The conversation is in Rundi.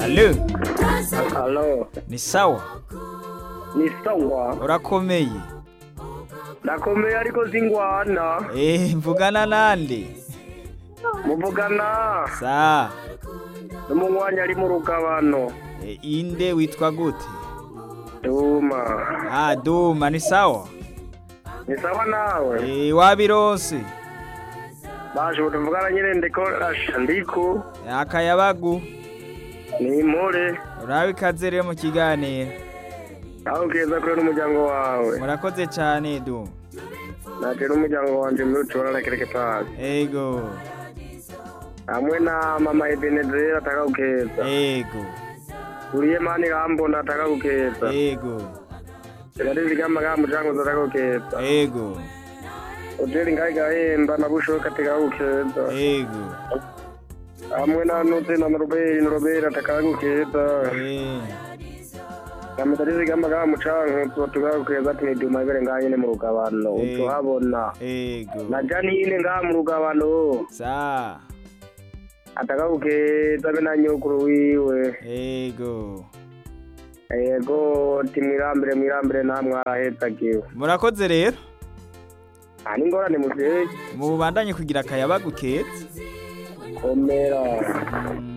Alo, Halo, ni sawa? ni sawa. Urakomeye? Ndakomeye ariko singwana. Eh, mvugana nande? Muvugana Sa, n'umunywanyi ari mu rugabano. e, inde witwa gute? Duma. Ah, Duma, ni sawa? Ni sawa nawe? Eh, wabironse? Baje tuvugana nyine ndiko asha ndiko. Akayabagu, Ni impore. urabe ikaze rero mu kiganiro. Aho keza kure n'umuryango wawe. Murakoze cyane Duma. Naje n'umuryango wanje muri tubona na kereke pasi. Ego, Hamwe na mama Ebenezera ataka gukeza. ego, Uriye mani rambona ataka gukeza. ego, Gari zigama ga mujango ataka gukeza. ego, Hoteli ngai gahemba na bushoka ataka gukeza. ego, hamwe na nuze na Robert Robert atakagukeza eh, kamutarizi gamba ga mucanku tuba tugakeza ati ni duma ibere ngaho nyene mu rugabano Eh. tuhabona ego. na Janine ngaho mu rugabano Sa, atakagukeza be na nyokuru wiwe ego. yego ti mwirambire mwirambire namwe arahezagiwe Murakoze rero. nta n'ingorane muvyeyi Mubandanye kugira akayabagu keza. komera Mm.